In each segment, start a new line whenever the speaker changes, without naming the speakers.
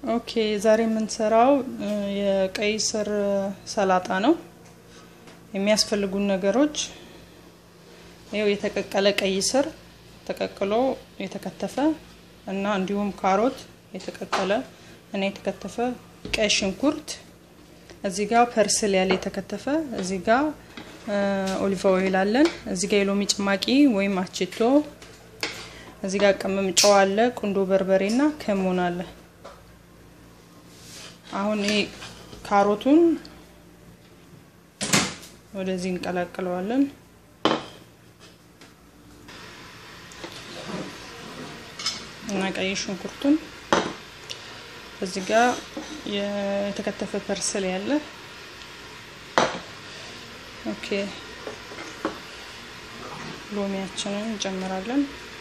ኦኬ ዛሬ የምንሰራው የቀይ ስር ሰላጣ ነው። የሚያስፈልጉን ነገሮች ይኸው የተቀቀለ ቀይ ስር ተቀቅሎ የተከተፈ እና እንዲሁም ካሮት የተቀቀለ እና የተከተፈ፣ ቀይ ሽንኩርት፣ እዚህ ጋር ፐርስል ያለ የተከተፈ፣ እዚህ ጋር ኦሊቭ ኦይል አለን፣ እዚህ ጋር የሎሚ ጭማቂ ወይም አችቶ፣ እዚህ ጋር ቅመም ጨው አለ፣ ቁንዶ በርበሬ እና ከሞን አለ። አሁን ይሄ ካሮቱን ወደዚህ እንቀላቅለዋለን። እና ቀይ ሽንኩርቱን እዚህ ጋር የተከተፈ ፐርስል ያለ ኦኬ፣ ሎሚያችንን እንጨምራለን።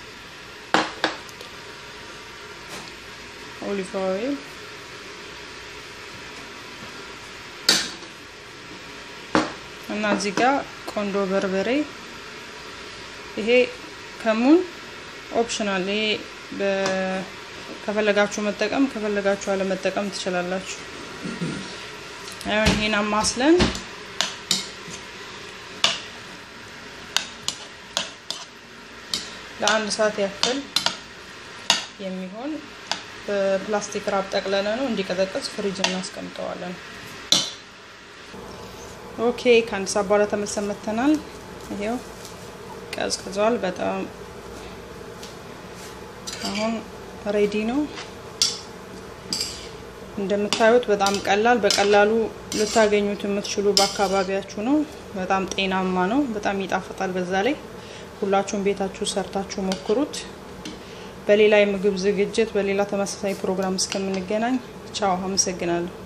ኦሊቭ ኦይል እና እዚህ ጋር ቆንዶ በርበሬ። ይሄ ከሙን ኦፕሽናል። ይሄ ከፈለጋችሁ መጠቀም ከፈለጋችሁ አለመጠቀም ትችላላችሁ። አሁን ይሄን አማስለን ለአንድ ሰዓት ያክል የሚሆን በፕላስቲክ ራብ ጠቅለለ ነው እንዲቀዘቅዝ ፍሪጅ እናስቀምጠዋለን። ኦኬ ከአንድ ሰዓት በኋላ ተመልሰን መጥተናል። ይሄው ቀዝቅዟል በጣም አሁን ሬዲ ነው። እንደምታዩት በጣም ቀላል በቀላሉ ልታገኙት የምትችሉ በአካባቢያችሁ ነው። በጣም ጤናማ ነው። በጣም ይጣፍጣል። በዛ ላይ ሁላችሁም ቤታችሁ ሰርታችሁ ሞክሩት። በሌላ የምግብ ዝግጅት በሌላ ተመሳሳይ ፕሮግራም እስከምንገናኝ ቻው። አመሰግናለሁ።